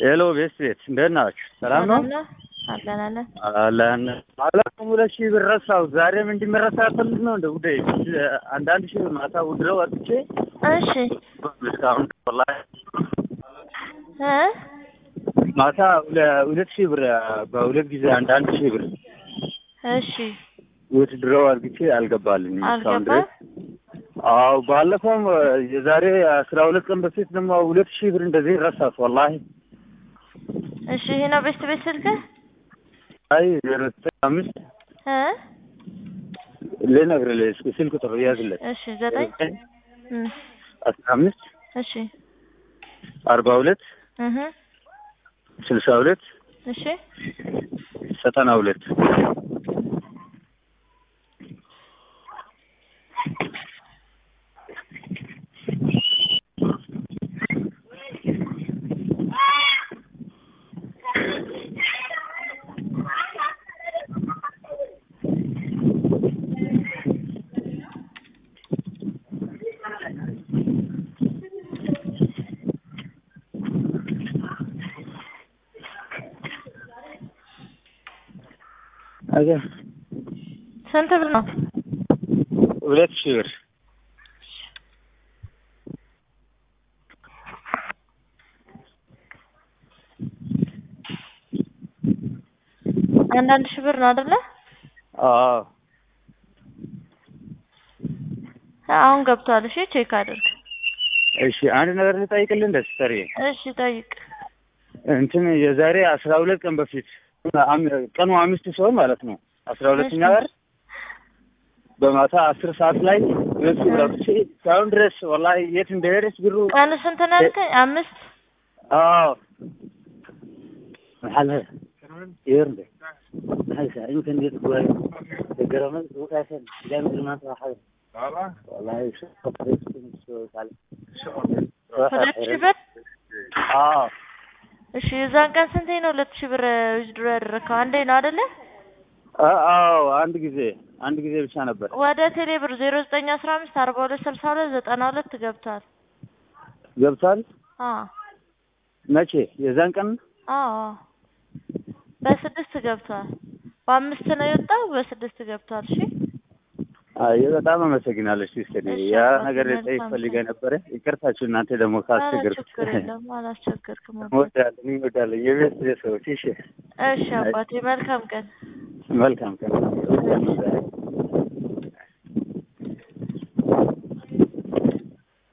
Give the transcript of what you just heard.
ሄሎ ቤት ቤት እንደት ናችሁ? ሰላም ነው አለን አለን። አለን። አላውቅም ሁለት ሺህ ብር ረሳሁ። ዛሬም እንዲመረሳ ፈልግ ነው እንደ ጉዳይ አንዳንድ ሺህ ብር ማታ ውድረው ወጥቼ እሺ እስካሁን ወላሂ እ ማታ ሁለ- ሁለት ሺህ ብር በሁለት ጊዜ አንዳንድ ሺህ ብር እሺ ውድድረው አድርግቼ አልገባልኝም እስካሁን አልገባም። ድረስ። አዎ ባለፈውም የዛሬ አስራ ሁለት ቀን በፊት ደግሞ ሁለት ሺህ ብር እንደዚህ ረሳት ወላሂ። እሺ ይሄ ነው ቤት ቤት ስልክህ አይ ዜሮ ዘጠኝ አምስት እ ልነግርልህ እስኪ ስልክ ቁጥር ያዝለት እሺ ዘጠኝ እ አስራ አምስት እሺ አርባ ሁለት እህ ስልሳ ሁለት እሺ ዘጠና ሁለት አገ ስንት ብር ነው? ሁለት ሺህ ብር አንዳንድ ሺህ ብር ነው አይደለ? አዎ አሁን ገብቷል። እሺ ቼክ አድርግ። እሺ አንድ ነገር ልጠይቅልህ እንደ ሲስተር እሺ ጠይቅ። እንትን የዛሬ አስራ ሁለት ቀን በፊት አም- ቀኑ አምስት ሲሆን ማለት ነው አስራ ሁለተኛ እሺ። ወር በማታ አስር ሰዓት ላይ ሁለት ሺህ ብር አውጥቼ እስካሁን ድረስ ወላሂ የት እንደሄደች ብሩ ቀኑ ስንት ነው ያልከኝ? አምስት አዎ محل يرد هاي يمكن يتقوى الجرامات وقاسم جامد ما صراحة والله شو شو ሁለት ሺህ ብር اه እሺ የዛን ቀን ስንቴ ነው ሁለት ሺህ ብር ዊዝድሮ ያደረከው? አንዴ ነው አይደለ? አዎ አንድ ጊዜ አንድ ጊዜ ብቻ ነበር ወደ ቴሌ ብር ዜሮ ዘጠኝ አስራ አምስት አርባ ሁለት ስልሳ ሁለት ዘጠና ሁለት ገብቷል። ገብቷል አዎ መቼ የዛን ቀን አዎ በስድስት ገብቷል። በአምስት ነው የወጣው፣ በስድስት ገብቷል። እሺ አይ በጣም አመሰግናለሁ ሲስተር እሺ፣ ያ አባቴ ነገር መልካም ልጠይቅ ፈልጌ ነበረ ይቅርታችሁ እናንተ ደግሞ ኧረ ካስቸገርኩት ችግር የለም አላስቸገርክም። አባቴ። እወዳለሁ እወዳለሁ የቤት ሰዎች እሺ እሺ አባቴ መልካም ቀን። መልካም ቀን